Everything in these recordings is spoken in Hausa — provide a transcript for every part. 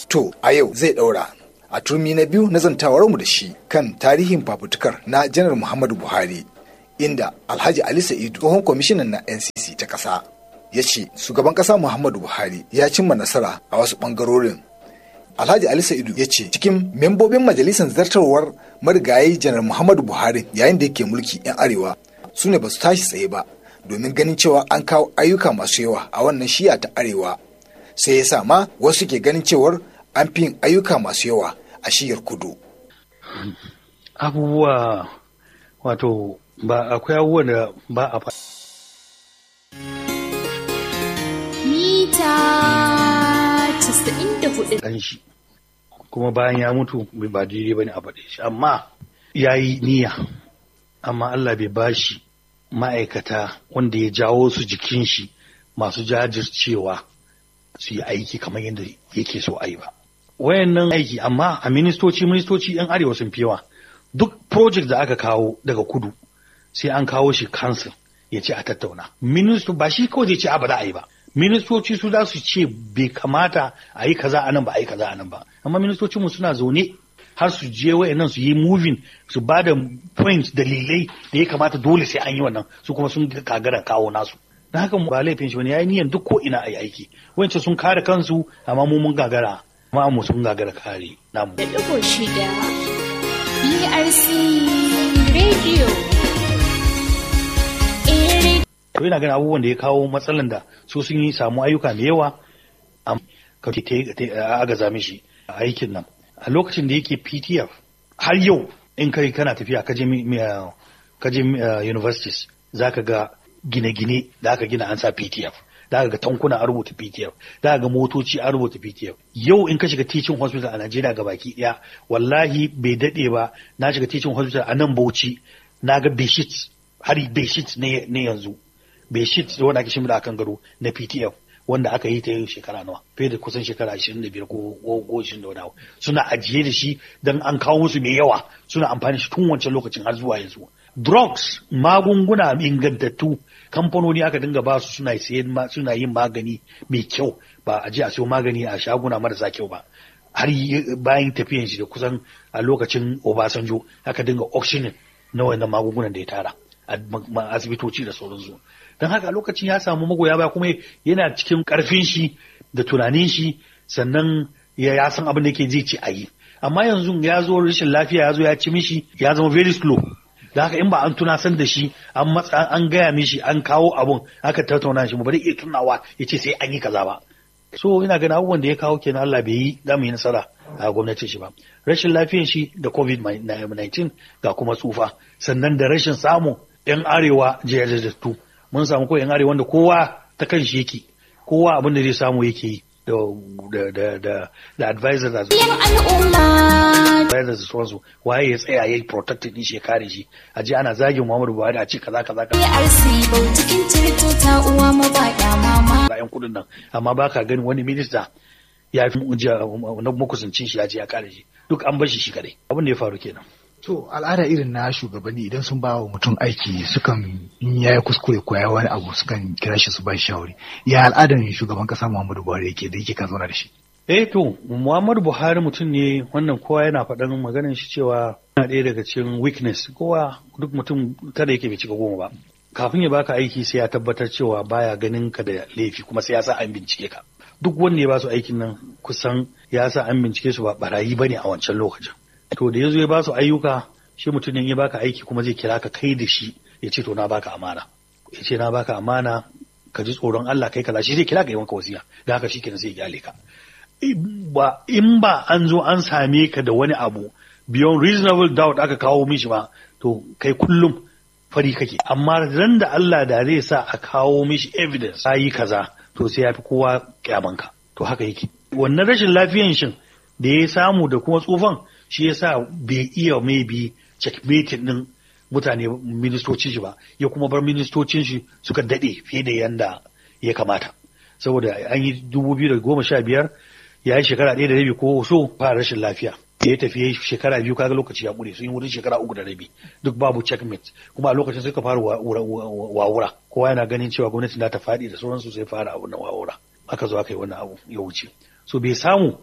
To a yau zai ɗaura a turmi na biyu na zantawarmu da shi kan tarihin fafutukar na janar Muhammadu Buhari inda Alhaji Ali Sa'idu tsohon kwamishinan na NCC ta ƙasa ya ce shugaban ƙasa Muhammadu Buhari ya cimma nasara a wasu ɓangarorin. Alhaji Ali Sa'idu ya ce cikin membobin majalisar zartarwar marigayi janar Muhammadu Buhari yayin da yake mulki 'yan arewa su ne ba su tashi tsaye ba domin ganin cewa an kawo ayyuka masu yawa a wannan shiya ta arewa sai ya sa ma wasu ke ganin cewar an fi yin ayyuka masu yawa a shiyar kudu. Abubuwa wato ba akwai abubuwan da ba a fa. Mita 94 ɗan shi kuma bayan ya mutu bai ba daidai ba ne a faɗe shi amma ya yi niyya amma Allah bai ba shi ma'aikata wanda ya jawo su jikin shi masu jajircewa su yi aiki kamar yadda yake so a yi ba. Wayannan aiki amma a ministoci ministoci 'yan arewa sun fi yawa duk project da aka kawo daga kudu sai an kawo shi council ya ce a tattauna. Ministo ba shi kawai zai ce a ba za a yi ba. ministoci su za su ce bai kamata a yi kaza a nan ba a yi kaza a nan ba amma ministocin mu suna zaune har su je wayannan su yi moving su ba da point dalilai da ya kamata dole sai an yi wannan su kuma sun kagara kawo nasu dan haka ba laifin shi wani yayi niyan duk ko ina a yi aiki wancan sun kare kansu amma mu mun gagara amma mu sun gagara kare namu da ɗigo shida BRC Radio. Eh, to ina ganin abubuwan da ya kawo matsalan da su sun yi samu ayyuka da yawa ka agaza mishi a aikin nan a lokacin da yake ptf har yau in kai kana tafiya kaje kaje universities zaka ga gine-gine da aka gina an sa ptf da aka ga tankuna an rubuta ptf da aka ga motoci an rubuta ptf yau in ka shiga teaching hospital a najeriya ga baki daya wallahi bai dade ba na shiga teaching hospital a nan bauchi na ga beshit har beshit ne yanzu beshit wanda ake shimida akan gado na ptf wanda aka yi ta yau shekara nawa fiye da kusan shekara 25 ko ko 20 da wani suna ajiye da shi dan an kawo musu mai yawa suna amfani shi tun wancan lokacin har zuwa yanzu drugs magunguna ingantattu kamfanoni aka dinga ba su suna sayen suna yin magani mai kyau ba a je a siyo magani a shaguna marasa kyau ba har bayan tafiyan shi da kusan a lokacin Obasanjo aka dinga auctioning na wannan magungunan da ya tara a asibitoci da sauransu don haka lokacin ya samu magoya baya kuma yana cikin karfin shi da tunanin shi sannan ya san abin da yake zai ci a yi amma yanzu ya zo rashin lafiya ya zo ya ci mishi ya zama very slow da haka in ba an tunasan da shi an matsa an gaya mishi an kawo abun aka tattauna shi ba zai iya tunawa ya ce sai an yi kaza ba so ina ganin abubuwan da ya kawo kenan Allah bai yi za mu yi nasara a gwamnatin shi ba rashin lafiyan shi da covid-19 ga kuma tsufa sannan da rashin samu yan arewa jajajattu mun samu ko yan arewa wanda kowa ta kan shi yake kowa abin da zai samu yake yi da da da da advisor da al'umma. advisor da sauransu waye ya tsaya yayi protected din shi ya kare shi a ji ana zagin Muhammadu Buhari a ce kaza kaza kaza BRC Bautikin Tirto ta uwa mabaɗa mama. bayan kudin nan amma baka gani wani minista ya fi na makusancin shi ya je ya kare shi duk an bar shi shi kadai abin da ya faru kenan To al'ada irin na shugabanni idan sun ba wa mutum aiki sukan in ya yi kuskure ko ya wani abu sukan kira shi su ba shi shawari. Ya al'adar shugaban kasa Muhammadu Buhari yake da yake ka zauna da shi. eh to Muhammadu Buhari mutum ne wannan kowa yana faɗan maganar shi cewa yana ɗaya daga cikin weakness kowa duk mutum kada yake bai cika goma ba kafin ya baka aiki sai ya tabbatar cewa baya ganin ka da laifi kuma sai ya sa an bincike ka duk wanda ya ba su aikin nan kusan ya sa an bincike su ba barayi bane a wancan lokacin to da yazo ya ba su ayyuka shi mutum ne ya baka aiki kuma zai kira ka kai da shi ya ce to na baka amana ya ce na baka amana ka ji tsoron Allah kai kaza shi zai kira ka yi maka wasiya da haka shi kenan sai ya kyale ka in ba in ba an zo an same ka da wani abu beyond reasonable doubt aka kawo mishi ba to kai kullum fari kake amma ran da Allah da zai sa a kawo mishi evidence yi kaza to sai ya fi kowa kyamanka to haka yake wannan rashin lafiyan shin da ya samu da kuma tsufan shi ya sa bai iya maybe checkmating din mutane ministocin shi ba ya kuma bar ministocin shi suka dade fiye da yanda ya kamata saboda an yi dubu biyu da goma sha biyar ya yi shekara ɗaya da rabi ko so fara rashin lafiya da ya tafi shekara biyu kaga lokaci ya ƙure sun yi wurin shekara uku da rabi duk babu checkmate kuma a lokacin suka fara wawura kowa yana ganin cewa gwamnati na ta faɗi da sauransu sai fara abu na wawura aka zo aka yi wannan abu ya wuce so bai samu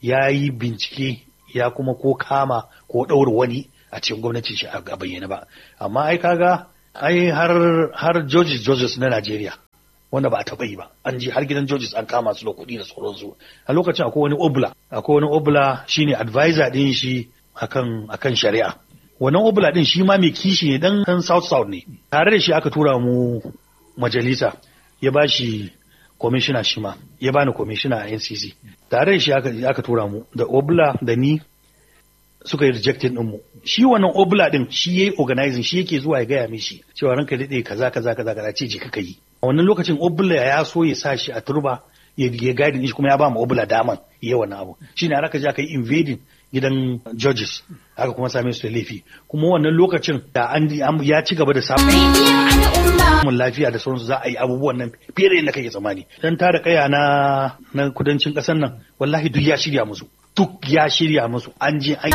ya yi bincike ya kuma ko kama ko ɗaura wani a cikin gwamnatin shi a bayyana ba amma ai kaga ai har har Georges Georges na Najeriya wanda ba a taɓa yi ba an ji har gidan Georges an kama su da kuɗi da sauransu a lokacin akwai wani obla akwai wani obla shine advisor din shi akan akan shari'a wannan obla din shi ma mai kishi ne dan dan South South ne tare da shi aka tura mu majalisa ya ba shi kwamishina shi ma ya bani kwamishina a NCC tare da shi aka aka tura mu da obla da ni suka yi rejecting ɗinmu shi wannan obla ɗin shi yayi organizing shi yake zuwa ya gaya mishi cewa ranka daɗe kaza kaza kaza kaza ce je kaka yi a wannan lokacin obla ya so ya sa shi a turba ya ya guide shi kuma ya ba mu obla daman ya wannan abu shine aka je aka yi invading gidan judges aka kuma same su da laifi kuma wannan lokacin da an ya ci gaba da samun Rediyon al'umma. samun lafiya da sauransu za a yi abubuwan nan fiye da yadda kake tsammani dan tara kaya na na kudancin ƙasar nan wallahi duk ya shirya musu duk ya shirya musu an je an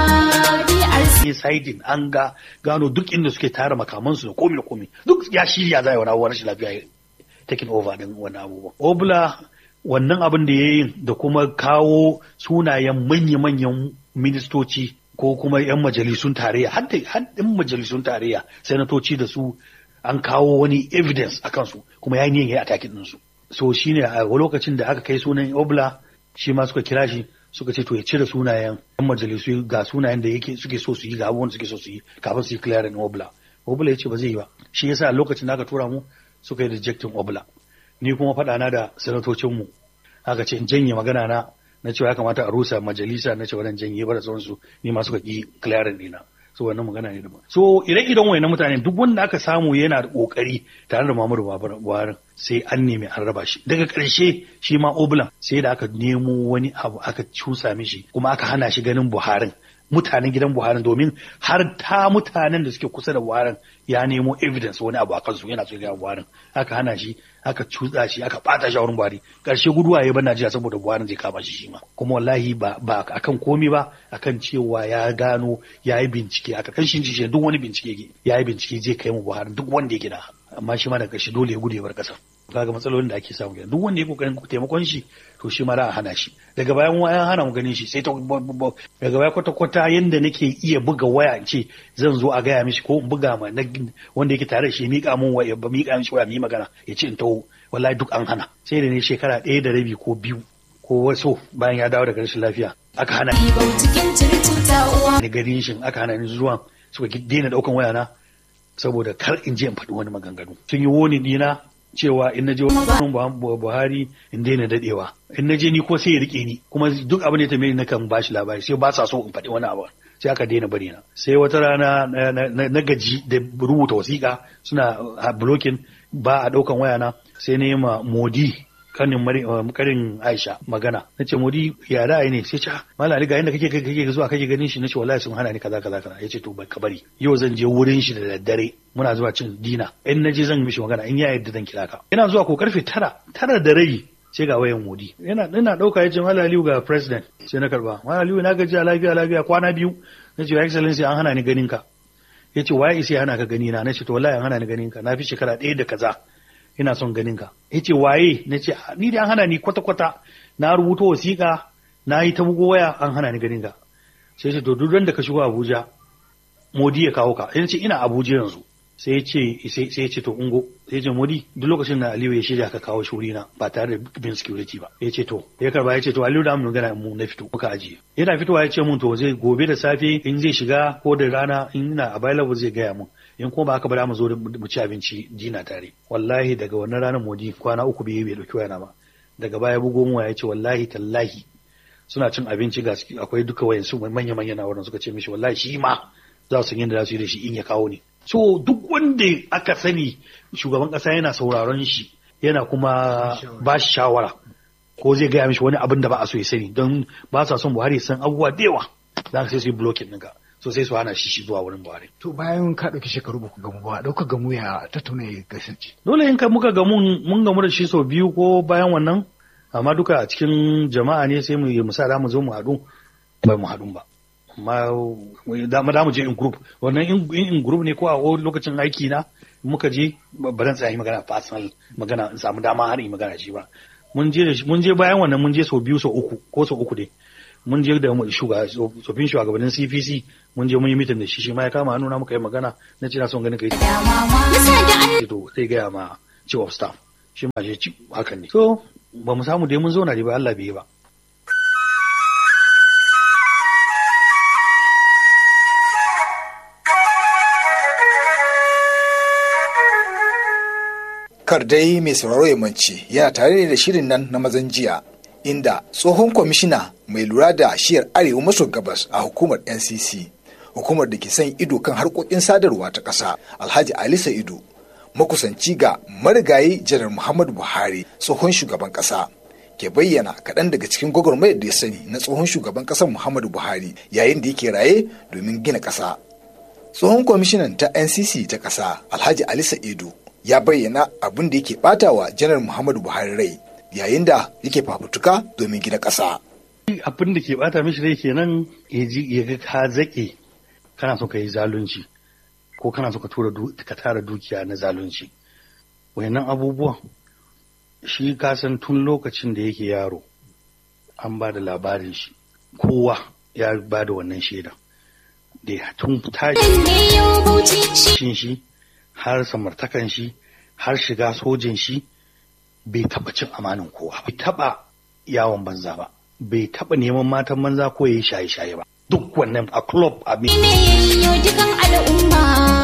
DRC. yi siding an ga gano duk inda suke tara makamansu da komi da komi duk ya shirya za a yi wani abubuwan rashin lafiya ya taking over din wani abubuwan obla wannan abin da ya yi da kuma kawo sunayen manya-manyan ministoci ko kuma 'yan majalisun tarayya har da har 'yan majalisun tarayya sanatoci da su an kawo wani evidence a kansu kuma ya yi niyan ya yi atakin ɗinsu so shine a lokacin da aka kai sunan obla shi ma suka kira shi suka ce to ya cire sunayen yan majalisu ga sunayen da yake suke so su yi ga abubuwan da suke so su yi kafin su yi clearing obla obla ya ce ba zai yi ba shi yasa a lokacin da aka tura mu suka yi rejecting obla ni kuma faɗa na da sanatocin mu aka ce in janye magana na na cewa ya kamata a rusa majalisa na cewa dan janye ba da sauransu ni ma suka ki clearing dina so wannan magana ne daban so ire-iren wayannan mutane duk wanda aka samu yana da kokari tare da Muhammadu Buhari sai an nemi an raba shi daga ƙarshe shi ma Oblan sai da aka nemo wani abu aka cusa mishi kuma aka hana shi ganin Buharin mutanen gidan Buharin domin har ta mutanen da suke kusa da Buharin ya nemo evidence wani abu a kansu yana so ga Buharin aka hana shi aka cutsa shi aka bata shi a wurin Buhari karshe guduwa ya bar Najeriya saboda Buharin zai kama shi shi ma kuma wallahi ba ba akan komi ba akan cewa ya gano ya yi bincike a karkashin shi duk wani bincike ya yi bincike zai kai mu Buhari duk wanda ya gina amma shi ma daga ƙarshe dole ya gudu ya bar ƙasar kaga matsalolin da ake samu kenan duk wanda ya kokarin taimakon shi to shi ma za a hana shi daga bayan wayan hana mu ganin shi sai ta daga baya kwata kwata yanda nake iya buga waya in ce zan zo a gaya mishi ko in buga ma wanda yake tare da shi mika mun waya ba mika mishi waya mu yi magana ya ce in taho wallahi duk an hana sai da ne shekara ɗaya da rabi ko biyu ko wasu bayan ya dawo daga rashin lafiya aka hana Ibau cikin circuta uwa. ni garin shin aka hana ni zuwa suka daina daukan waya na saboda kar in je in faɗi wani maganganu sun yi woni dina cewa in na je wani Buhari in daina dadewa in na je ni ko sai ya rike ni kuma duk abin da ya tambaye ni nakan ba shi labari sai ba sa so in faɗi wani abu sai aka daina bari na sai wata rana na gaji da rubuta wasiƙa suna blocking ba a ɗaukan waya na sai na yi ma modi kanin karin Aisha magana nace modi ya ra'ayi ne sai ce mallam Ali ga inda kake kake zuwa kake ganin shi nace wallahi sun hana ni kaza kaza kaza yace to bai ka bari yau zan je wurin shi da daddare muna zuwa cin dina in naje zan mishi magana in ya yarda zan kira ka ina zuwa ko karfe tara tara da rai sai ga wayan modi yana ina dauka yace mallam Ali ga president sai na karba mallam Ali na gaji lafiya lafiya kwana biyu nace your excellency an hana ni ganin ka yace waye sai hana ka gani na nace to wallahi an hana ni ganin ka na fi shekara ɗaya da kaza ina son ganin ka ya ce waye na ce ni da an hana ni kwata-kwata na rubuta wasiƙa na yi ta bugo waya an hana ni ganin ka sai ce to duk da ka shigo Abuja Modi ya kawo ka sai ce ina Abuja yanzu sai ya ce sai ya ce to ungo sai ya ce Modi duk lokacin da Aliyu ya shirya ka kawo shuri na ba tare da bin security ba ya ce to ya karba ya ce to Aliyu da mu gana mu na fito muka ajiye yana fitowa ya ce mun to zai gobe da safe in zai shiga ko da rana in ina available zai gaya mun in kuma ba haka ba mu zo mu ci abinci dina tare wallahi daga wannan ranar modi kwana uku bai bai dauki wayana ba daga baya bugo mu ya ce wallahi tallahi suna cin abinci ga akwai duka wayan su manya manya na wurin suka ce mishi wallahi shi ma za su yanda za su yi da shi in ya kawo ne so duk wanda aka sani shugaban kasa yana sauraron shi yana kuma ba shi shawara ko zai gaya mishi wani abin da ba a so ya sani don ba sa son Buhari san abubuwa da yawa za ka sai su yi blocking ɗinka so sai su hana shi shi zuwa wurin Buhari. To bayan ka ɗauki shekaru ba ku gamu ba, ɗauka gamu ya tattauna ya kasance. Dole in ka muka gamu mun gamu da shi sau biyu ko bayan wannan, amma duka a cikin jama'a ne sai mu yi musa da mu zo mu haɗu bai mu haɗu ba. Amma da mu je in group, wannan in group ne ko a lokacin aiki na muka je ba zan tsaya yi magana personal magana in samu dama har yi magana shi ba. mun je da shi- mun je bayan wannan mun je sau biyu sau uku ko sau uku dai mun je da shuga tsofin shugabannin CPC mun je mun yi mitin da shi shi ma ya kama hannu na muka yi magana na ce na son ganin kai Musa da an to zai gaya ma chief of staff shi ma shi ci hakan ne so ba mu samu dai mun zauna dai ba Allah bai yi ba kar dai mai sauraro ya mance yana tare ne da shirin nan na mazan jiya inda tsohon kwamishina mai lura da shiyar arewa maso gabas a hukumar ncc hukumar da ke son ido kan harkokin sadarwa ta ƙasa alhaji ali sa'idu makusanci ga marigayi janar muhammadu buhari tsohon shugaban ƙasa ke bayyana kaɗan daga cikin gwagwarmayar da ya sani na tsohon shugaban ƙasar muhammadu buhari yayin da yake raye domin gina ƙasa tsohon kwamishinan ta ncc ta ƙasa alhaji ali sa'idu ya bayyana abin da yake bata wa janar muhammadu buhari rai yayin da yake fafutuka domin gina ƙasa abin da ke bata mishi rai kenan ya ji ya ga ka zaƙe kana so ka yi zalunci ko kana so ka tura du- ka tara dukiya na zalunci wayannan abubuwan shi ka san tun lokacin da yake yaro an ba da labarin shi kowa ya ba da wannan shaidan da ya tun tashi ne yau bauchi shi cin shi har samartakan shi har shiga sojin shi bai taba cin amanin kowa bai taba yawon banza ba bai taba neman matan banza ko yayi shaye-shaye ba duk wannan a club a ne yayyo dukan al'umma.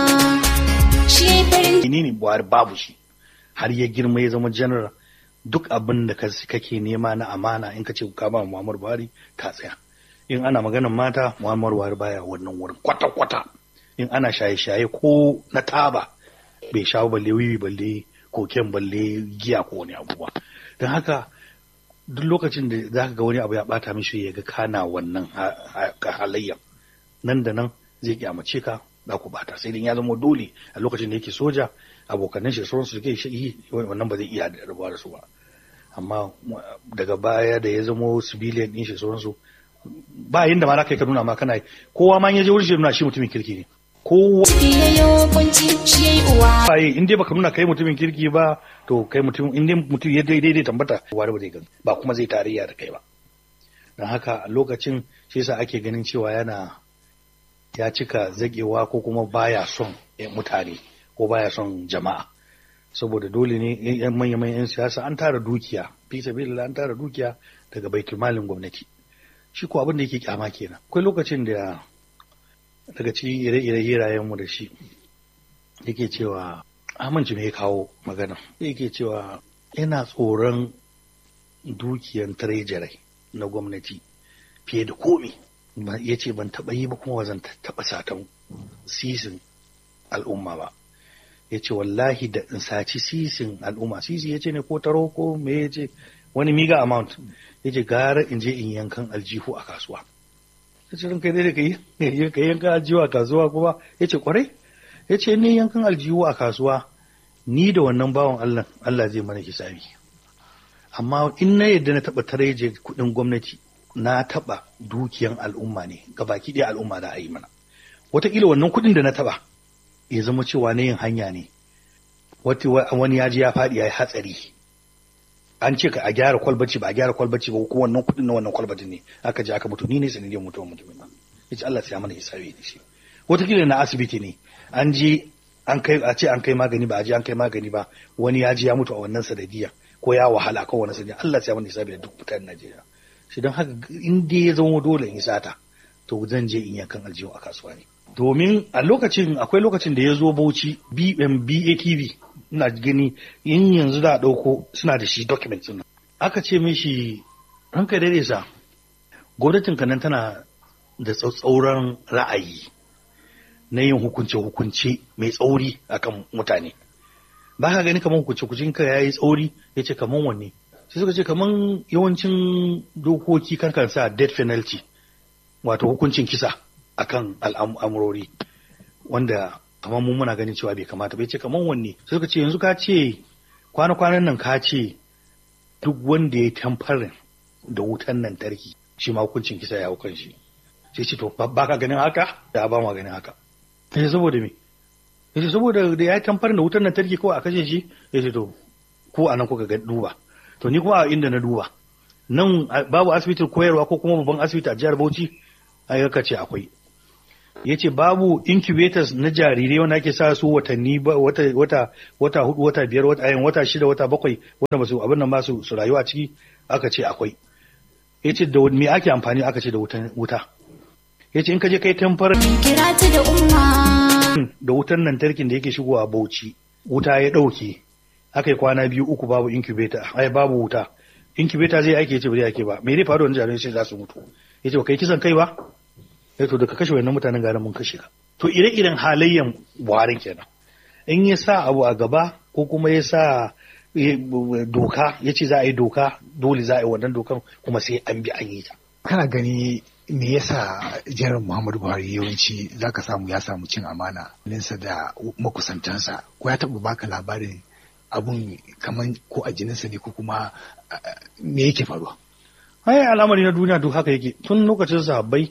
Shi ya yi farin menene buhari babu shi har ya girma ya zama general duk abin da ka kake nema na amana in ka ce ka ba muhammadu buhari ka tsaya in ana maganar mata muhammadu buhari baya wannan wurin kwata-kwata in ana shaye-shaye ko na taba bai shawo balle wiwi balle koken balle giya ko wani abubuwa don haka duk lokacin da za ka ga wani abu ya bata mishi ya ga kana wannan ha- ha- halayya nan da nan zai kyamace ka za ku bata sai dai ya zama dole a lokacin da yake soja abokanan shi da sauransu suke shi wannan ba zai iya da rabuwa da su ba amma daga baya da ya zama civilian din shi sauransu ba yin da ma za ka yi ka nuna ma kana yi kowa ma in ya je wurin shi ya nuna shi mutumin kirki ne kowa ciki ya yi kunci shi ya yi uwa. ba yi in dai baka nuna kai mutumin kirki ba to kai mutum in dai mutum ya daidai dai tambata wani ba zai gani ba kuma zai tarayya da kai ba don haka a lokacin shi yasa ake ganin cewa yana ya cika zagewa ko kuma baya son eh, mutane ko baya son jama'a saboda dole ne yan manya manyan yan siyasa an tara dukiya fi sabilillah an tara dukiya daga baitul malin gwamnati shi ko abin da yake kyama kenan akwai lokacin da daga cikin ire-ire hirayen mu da shi yake cewa amince me ya kawo magana yake cewa yana tsoron dukiyan treasury na gwamnati fiye da komi ya ce ban taɓa yi ba kuma ba zan taɓa satan sisin al'umma ba ya ce wallahi da in saci sisin al'umma sisi ya ce ne ko taro ko me ya ce wani miga amount ya ce gara in je in yankan aljihu a kasuwa ya ce ranka dai da ka yi ka yankan aljihu a kasuwa kuma ya ce kwarai ya ce ni yankan aljihu a kasuwa ni da wannan bawan Allah Allah zai mana hisabi amma in na yadda na taɓa tareje kuɗin gwamnati na taɓa dukiyan al'umma ne ga baki ɗaya al'umma da a yi mana wataƙila wannan kuɗin da na taɓa ya zama cewa na yin hanya ne wani ya ji ya faɗi ya yi hatsari an ce ka a gyara kwalbaci ba a gyara kwalbaci ba ko wannan kuɗin na wannan kwalbatin ne aka je aka mutu ni ne sanadiyar mutuwar mutumin nan ya ce Allah sai ya mana hisabi da shi wataƙila na asibiti ne an je an kai a ce an kai magani ba a je an kai magani ba wani ya ji ya mutu a wannan sanadiyar ko ya wahala ko wani sanadiyar Allah sai ya mana hisabi da duk mutanen Najeriya shi don haka in dai ya zama dole in sata to zan je in yankan aljihu a kasuwa ne domin a lokacin akwai lokacin da ya zo bauchi BATV ina gani in yanzu da ɗauko suna da shi document nan aka ce mishi ranka daidai sa gwamnatin nan tana da tsatsauran ra'ayi na yin hukunce-hukunce mai tsauri akan mutane ba ka gani kamar hukunce-hukuncin ka ya yi tsauri ya ce kamar wanne sai suka ce kamar yawancin dokoki kan sa death penalty wato hukuncin kisa akan al'amurori wanda kamar mu muna ganin cewa bai kamata bai ce kamar wanne sai suka ce yanzu ka ce kwana-kwanan nan ka ce duk wanda ya tamfarin da wutan lantarki shi ma hukuncin kisa ya hukan shi sai ce to ba ka ganin haka da ba ma ganin haka sai saboda me yace saboda da ya tamfarin da wutan lantarki kawai a kashe shi yace to ko anan kuka ga duba to ni kuma a inda na duba nan a- babu asibitin koyarwa ko kuma babban asibiti a jihar Bauchi ai ka ce akwai ya ce babu incubators na jarirai wanda ake sa su watanni ba wata wata wata hudu wata biyar wata ayin wata shida wata bakwai wanda ba su abin nan ba su su rayuwa a ciki aka ce akwai ya ce da me ake amfani aka ce da wutan wuta ya ce in ka je kai tamfar kira ta da umma da wutan lantarkin da yake shigowa Bauchi wuta ya dauke aka yi kwana biyu uku babu incubator ai babu wuta incubator zai aiki ya ce ba zai aiki ba me zai faru da jarirai sai za su mutu ya ce ba kai kisan kai ba ya to da ka kashe wannan mutanen garin mun kashe ka to ire-iren halayyan buharin kenan in ya sa abu a gaba ko kuma ya sa eh, doka ya ce za a yi doka dole za a yi wannan dokan kuma sai an bi an yi ta kana gani me yasa janar muhammadu buhari yawanci zaka samu ya samu cin amana ninsa da makusantansa ko ya taɓa baka labarin abun kaman ko a jininsa ne ko kuma ah, me yake faruwa ai al'amari na duniya duk haka yake tun lokacin sahabbai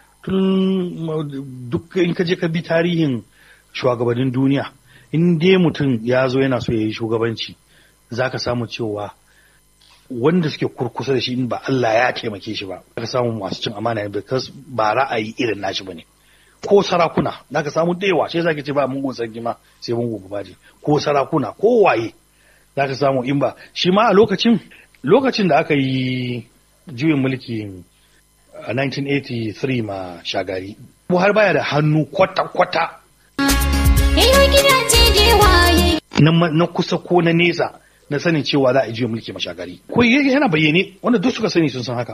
tun duk in ka je ka bi tarihin shugabannin duniya in dai mutum ya zo yana so ya yi shugabanci za ka samu cewa wanda suke kurkusa da shi in ba Allah ya taimake shi ba za ka samu masu cin amana ne because ba ra'ayi irin nashi ba ne ko sarakuna za ka samu da yawa sai za ka ce ba mungun sarki ma sai mungun babaji ko sarakuna ko waye za ka samu in ba shi ma a lokacin lokacin da aka yi juyin mulki a 1983 ma shagari buhari baya da hannu kwata-kwata yayo gidaje da waye na, ma- na kusa ko na nesa na sanin cewa za a yi juyin mulki ma shagari ko y- yana bayyane wanda duk suka sani sun san haka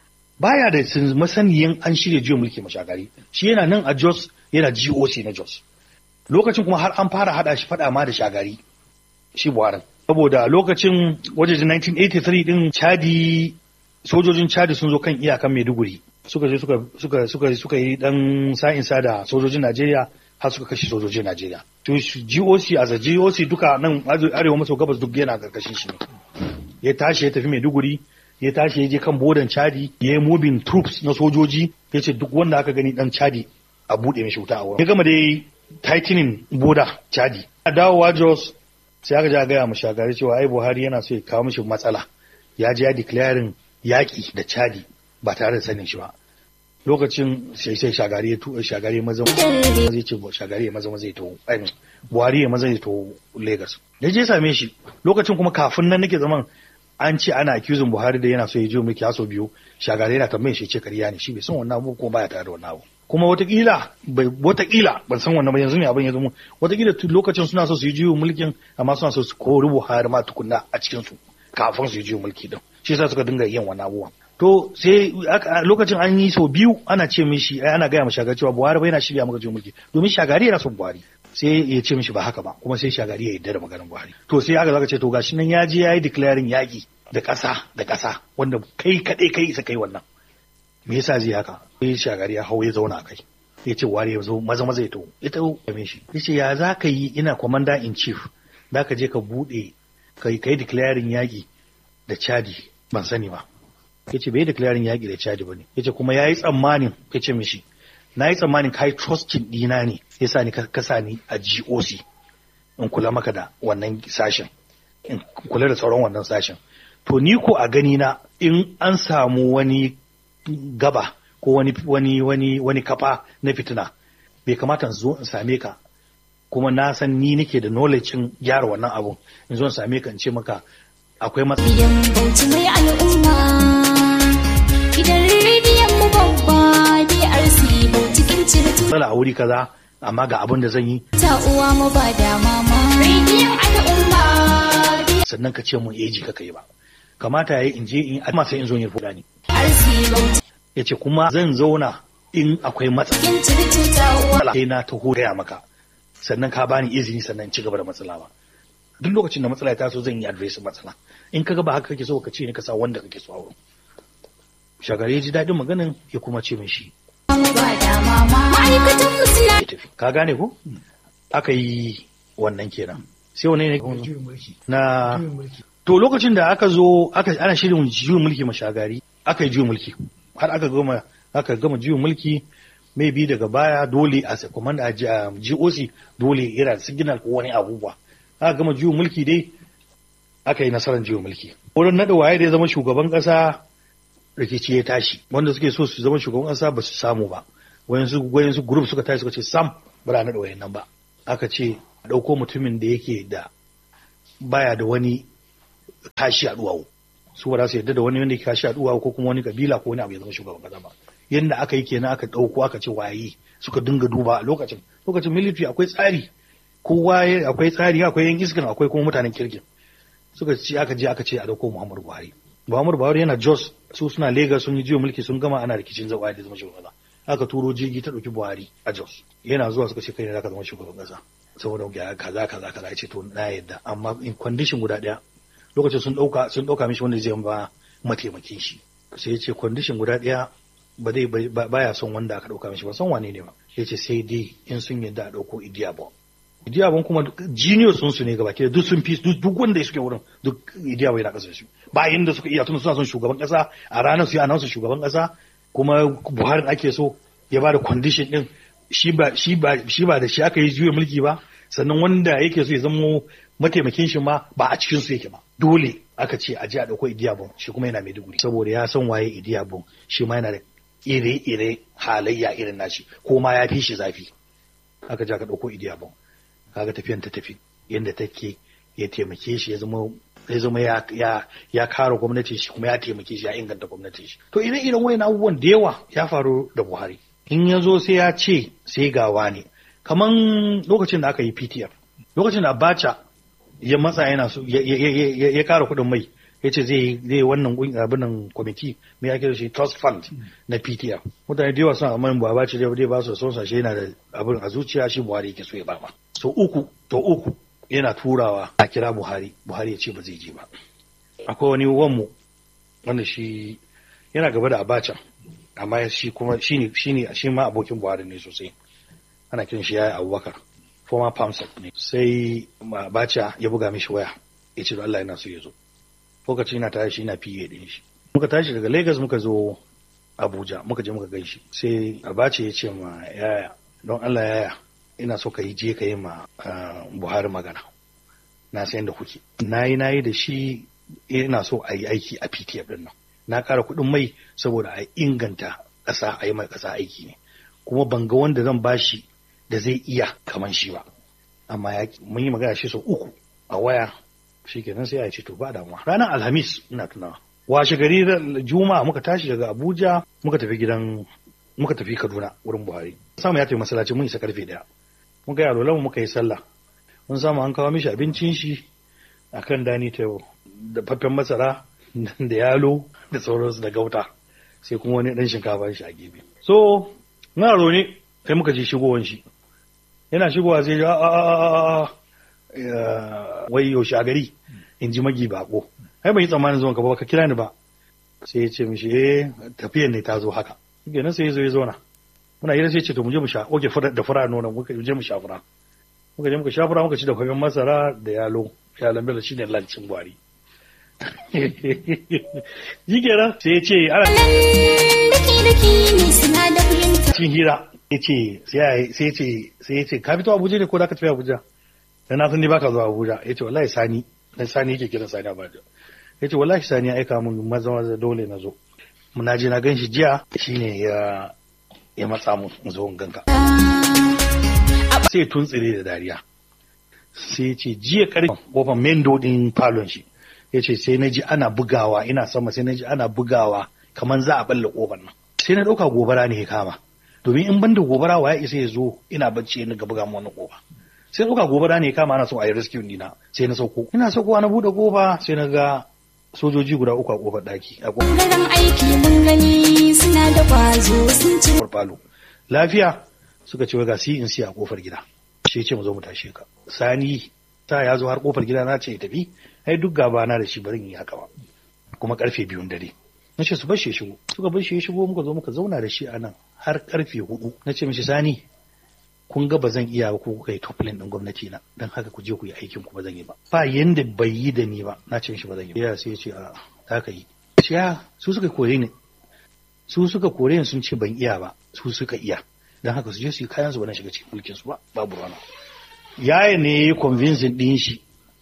baya da sun masaniyan an shirya juyin mulki ma shagari shi yana nan a jos yana goc na jos lokacin kuma har an fara hada shi fada ma da shagari shi buharin saboda lokacin wajejen 1983 din chadi sojojin chadi sun zo kan iyakan maiduguri suka je suka suka suka suka yi dan sa'insa da sojojin najeriya har suka kashe sojojin najeriya to shi goc a za goc duka nan arewa maso gabas duk yana karkashin shi ne ya tashi ya tafi maiduguri ya tashi ya je kan bodan chadi ya yi moving troops na sojoji ya ce duk wanda aka gani dan chadi a buɗe mishi wuta a wurin ya gama da tightening boda chadi a dawowa jos sai aka ja gaya mu shagari cewa ai buhari yana so ya kawo mishi matsala ya je ya declaring yaƙi da chadi ba tare da sanin shi ba lokacin sai sai shagari ya tu shagari ya maza zai ce bu- shagari ya maza maza ya taho ai, buhari ya maza ya taho lagos da je same shi lokacin kuma kafin nan nake zaman an ce ana accusing buhari da yana so ya je mulki haso biyu shagari yana tambayin shi ce kariya ne shi bai san wannan abu kuma baya tare da wannan abu kuma watakila bai watakila ban san wannan ba yanzu ne abin ya zama watakila tu- lokacin suna so su yi juyin mulkin amma suna so su kori buhari ma tukunna a cikin su kafin su yi juyin mulki din shi yasa suka dinga yin wannan abubuwan to sai aka- a lokacin an yi sau biyu ana ce mishi ai, ana gaya ma shagari cewa buhari bai yana shirya maka juyin mulki domin shagari yana son buhari sai ya ce mishi ba haka ba kuma sai shagari ya yarda da maganar buhari to sai aka zaka ce to gashi nan ya je ya yi declaring yaƙi da ƙasa da ƙasa wanda kai kaɗai kai isa kai wannan me yasa zai haka sai shagari ya hau ya zauna a kai ya ce ware ya zo maza maza ya taho ya taho game shi ya ce ya za ka yi ina commander in chief za ka je ka buɗe ka yi ka yi declaring yaƙi da chadi ban sani ba ya ce bai yi declaring yaƙi da chadi ba ne ya ce kuma ya yi tsammanin ya ce mishi na yi tsammanin ka yi trusting ɗina ne ya sa ni ka ka sa ni a goc in kula maka da wannan sashen in kula da tsaron wannan sashen to ni ko a gani na in an samu wani gaba ko wani wani wani wani kafa na fitina bai kamata in zo in same ka kuma na san ni nake da knowledge in gyara wannan abun in zo in same ka in ce maka akwai matsala Gidan bauchi mai al'umma Gidan rediyon mu babba DRC bauchi kin cire a wuri kaza amma ga abin da zan yi ta uwa mu ba da mama Rediyon al'umma sannan ka ce mun eji ka kai ba kamata yayi in je in amma sai in zo in rubuta ni DRC bauchi yace kuma zan zauna in akwai matsala kin cire ta uwa sai na taho gaya maka sannan ka bani izini sannan in ci gaba da matsala ba duk lokacin da matsala ya taso zan yi address matsala in ka ga ba haka kake so ka ce ni ka sa wanda kake so a wurin shagari ya ji daɗin maganin ya kuma ce min shi mu ba da mama Ma'aikatan mu suna ya tafi ka gane ko aka yi wannan kenan sai wani ne juyin mulki na juyin mulki to lokacin da aka zo aka ana shirin juyin mulki mashagari aka yi juyin mulki har aka gama aka gama juyin mulki maybe daga baya dole a sa- command a G- a GOC dole yana signal ko wani abubuwa aka gama juyin mulki dai aka yi nasarar juyin mulki wurin naɗa waye da ya zama shugaban ƙasa rikici ya tashi wanda suke so su zama shugaban ƙasa ba su samu ba wayansu wayansu group suka tashi suka ce sam ba za a naɗa wayan nan ba aka ce a ɗauko mutumin da yake da baya da wani kashi a duwawu su ba za su yarda da wani wanda ya kashi a duwawu ko kuma wani kabila ko wani abu ya zama shugaban ƙasa ba yadda aka yi kenan aka ɗauko aka ce waye suka dinga duba a lokacin lokacin military akwai tsari kowa akwai tsari akwai yan iskan akwai kuma mutanen kirkin suka ce aka je aka ce a dauko Muhammadu Buhari Muhammadu Buhari yana Jos su suna Lagos sun yi jiyo mulki sun gama ana rikicin zaɓa da zama shugaban kasa aka turo jirgi ta ɗauki Buhari a Jos yana zuwa suka ce kai ne zaka zama shugaban kasa saboda ga kaza kaza kaza ce to na yadda amma in condition guda ɗaya lokacin sun ɗauka sun ɗauka mishi wanda zai ba mataimakin shi sai ya ce condition guda ɗaya ba zai baya son wanda aka ɗauka mishi ba son wane ne ba ya ce sai dai in sun yadda a ɗauko Idiyabon Idiyabon kuma junior sun su ne gaba ke duk sun fi duk wanda suke wurin duk Idiyabon yana kasar su ba inda suka iya tun suna son shugaban kasa a ranar su yi anansu shugaban kasa kuma Buhari ake so ya ba da condition din shi ba shi ba shi ba da shi aka yi juya mulki ba sannan wanda yake so ya zama mataimakin shi ma ba a cikin su yake ba dole aka ce a ji a dauko Idiyabon shi kuma yana Maiduguri saboda ya san waye Idiyabon shi ma yana da ire-ire halayya irin nashi ko ma ya fi shi zafi aka ja ka ɗauko idiyabon kaga tafiyan ta tafi yadda take ya taimake shi ya zama ya zama ya ya ya kare gwamnatin shi kuma ya taimake shi ya inganta gwamnatin shi to ire iren wayan abubuwan da yawa ya faru da Buhari in ya zo sai ya ce sai gawa ne kaman lokacin da aka yi PTF lokacin da Abacha ya matsa yana so ya kara kuɗin mai ya ce zai zai wannan abin nan kwamiti mai ake da shi trust fund na PTF mutane da yawa suna amma ba ce dai ba su son sashe yana da abin a zuciya shi Buhari yake so ya ba ma so uku to uku yana turawa a kira Buhari Buhari ya ce ba zai je ba akwai wani wanmu wanda shi yana gaba da Abacha amma shi kuma shine shine shi ma abokin Buhari ne sosai ana kiran shi yayi Abubakar former PAMSEC ne sai Abacha ya buga mishi waya ya ce Allah yana so ya zo lokaci na tashi ina fiye din shi muka tashi daga Lagos muka zo Abuja muka je muka ganshi sai Abacha ya ce ma yaya don Allah yaya ina so ka yi je ka yi ma Buhari magana na san da kuke nayi nayi da shi ina so a yi aiki a PTF din nan na ƙara kuɗin mai saboda a inganta ƙasa a yi mai ƙasa aiki ne kuma ban ga wanda zan bashi da zai iya kaman shi ba amma ya mun yi magana shi sau uku a waya shi kenan sai a ce to ba damuwa ranar alhamis ina tunawa washe gari juma'a muka tashi daga abuja muka tafi gidan muka tafi kaduna wurin buhari samu ya tafi masallaci mun isa karfe daya muka yi alolan muka yi sallah mun samu an kawo mishi abincin shi akan dani table da faffen masara da yalo da sauransu da gauta sai kuma wani dan shinkafa shi a gefe so na ne sai muka ji shigowan shi yana shigowa sai a a a wai yaushe a gari in ji magi bako ai ban yi tsammanin zuwan ka ba ka kira ni ba sai ya ce mishi eh tafiyan ne ta zo haka kenan sai ya zo ya zauna muna hira sai ya ce to mu je mu sha oke da fura nonon muka je mu sha fura muka je muka sha fura muka ci da kwamin masara da yalo yalon bello shine lancin gwari yi kenan sai ya ce ana cin hira ya ce sai ya ce sai ya ce ka fito abuja ne ko da ka tafi abuja dan na san ni baka zuwa abuja ya ce wallahi sani dan sani yake kiran sani abuja ya ce wallahi sani ya aika mun maza maza dole na zo na je na gan shi jiya shine ya ya matsa mun in zo in ganka sai tuntsire da dariya sai ce jiya karfe kofar mendo din falon shi ya ce sai na ji ana bugawa ina sama sai na ji ana bugawa kamar za a balle kofar nan sai na ɗauka gobara ne ya kama domin in ban da gobara wa ya isa ya zo ina bacci na buga mu wannan kofa sai ɗauka gobara ne ya kama ana so a yi rescue dina sai na sauko ina saukowa na buɗe kofa sai na ga sojoji guda uku a kofar ɗaki a Ɓangaren aiki mun gani suna da ƙwazo sun ci kofar falo lafiya suka ce ga si in si a kofar gida shi ce mu zo mu tashe ka sani ta ya zo har kofar gida na ce ya tafi ai duk gaba na da shi bari in yi haka ba kuma karfe biyun dare na ce su bar shi ya shigo suka bar shi ya shigo muka zo muka zauna da shi a nan har karfe hudu na ce mishi sani kun ga ba zan iya ba ko kuka yi toplin din gwamnati na dan haka ku je ku yi aikin ku ba zan yi ba ba yanda bai yi da ni ba na ce mishi ba zan yi ba ya sai ya ce a za ka yi ce ya su suka kore ni su suka kore ni sun ce ban iya ba su suka iya dan haka su je su yi kayan su ba na shiga cikin mulkin su ba babu rana yaya ne ya yi convincing din shi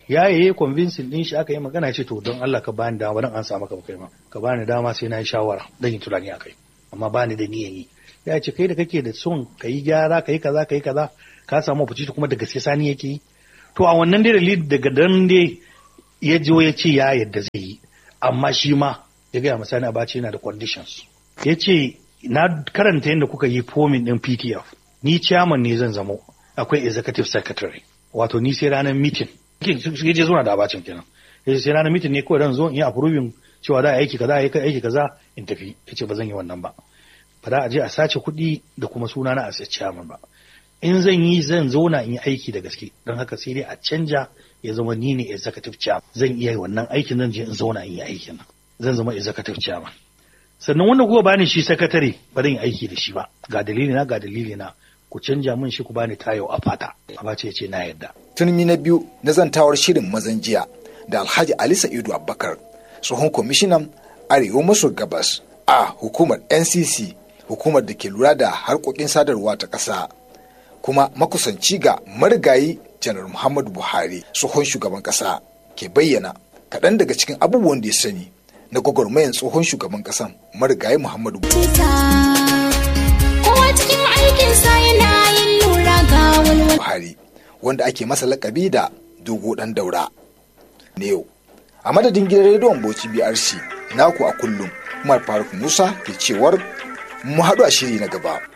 ya yi convincing din shi aka yi magana ce to don Allah ka bani dama dan an samu ka kai ma ka bani dama sai na yi shawara dan yi tunani akai amma bani da niyan yi ya ce kai da kake da son ka yi gyara ka yi kaza ka yi kaza ka samu opportunity kuma da gaske sani yake yi to a wannan dai dalili daga dan dai ya jo ya ce ya yadda zai yi amma shi ma ya gaya masa ni abace yana da conditions ya ce na karanta yadda kuka yi fomin din PTF ni chairman ne zan zamo akwai executive secretary wato ni sai ranar meeting ya je zuwa da abacin kenan ya sai ranar meeting ne kawai dan zo in yi approving cewa da aiki kaza aiki aiki kaza in tafi ya ce ba zan yi wannan ba ba za a je a sace kuɗi da kuma suna na a chairman ba in zan yi zan zauna in yi aiki da gaske don haka sai dai a canja ya zama ni ne executive chairman zan iya wannan aikin zan je in zauna in yi aikin nan zan zama executive chairman sannan wanda kuka bani shi sakatare ba zan yi aiki da shi ba ga dalili na ga dalili na ku canja min shi ku bani tayo a fata abace ya ce na yarda turmi na biyu na zantawar shirin mazan jiya da alhaji ali sa'idu abubakar tsohon kwamishinan arewa maso gabas a hukumar ncc hukumar da ke lura da harkokin sadarwa ta ƙasa kuma makusanci ga marigayi janar muhammadu buhari tsohon shugaban ƙasa ke bayyana kaɗan daga cikin abubuwan da ya sani na gwagwarmayan tsohon shugaban ƙasan marigayi muhammadu Kowa cikin aikinsa yana yin lura ga walwala. buhari wanda ake masa lakabi da dogo ɗan daura ne yau a madadin gidan rediyon bauchi brc naku a kullum umar faruk musa ke cewar mu haɗu a shiri na gaba